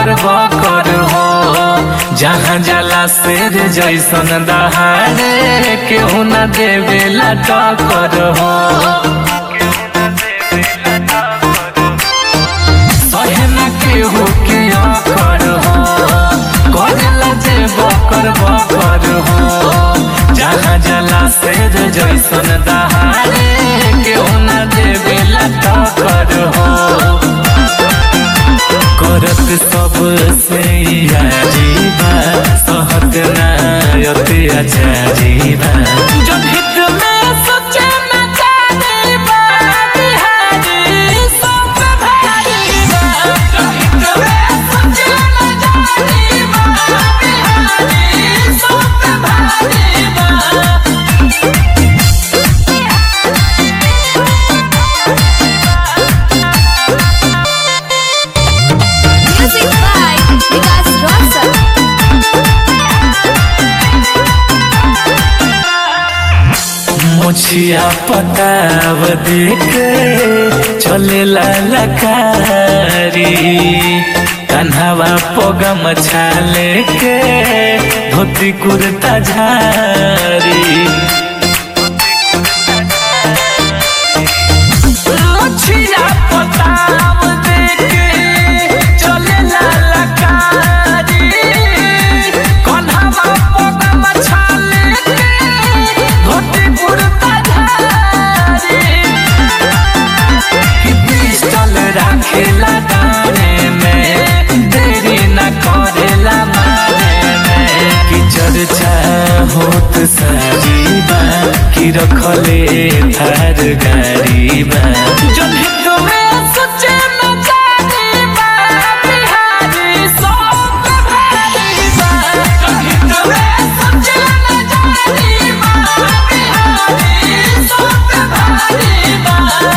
बकर बकर हो जहाँ जाला शेर जैसन दहाड़े केहू न देवेला टक्कर हो सहे न केहू के अकर हो करेला जे बकर बकर हो जहाँ जाला शेर जैसन दहाड़े केहू न देवेला टक्कर हो करत सब से जीवा सहत नायते अचारीबा जब हित में सोचे न जानीबा बिहारी सब भारीबा जब हित में सोचे न जानीबा बिहारी सब भारीबा Music by Vikas Rosal. मुछिया पताव देखे चले ललकारी कन्हवा पोगम छाले के धोती कुर्ता झारी मुछिया पताव देखे चले ललकारी कन्हवा पोगम छाले के धोती कुर्ता झारी कि पिस्टल राखेला डारे में देरी न करेला मारे में कि चर्चा होत साजीबा कि रखले थार गाड़ीबा जब हित में सोचे न जानीबा बिहारी सब भारीबा जब हित में सोचे न जानीबा बिहारी सब भारीबा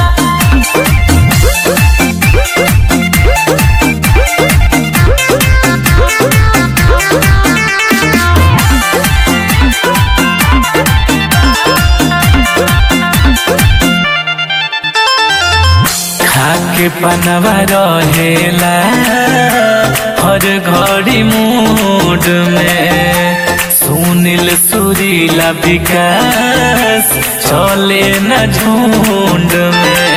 खाके पनवा रहेला हर घड़ी मूड में सुनील सुरीला विकास चले न झुंड में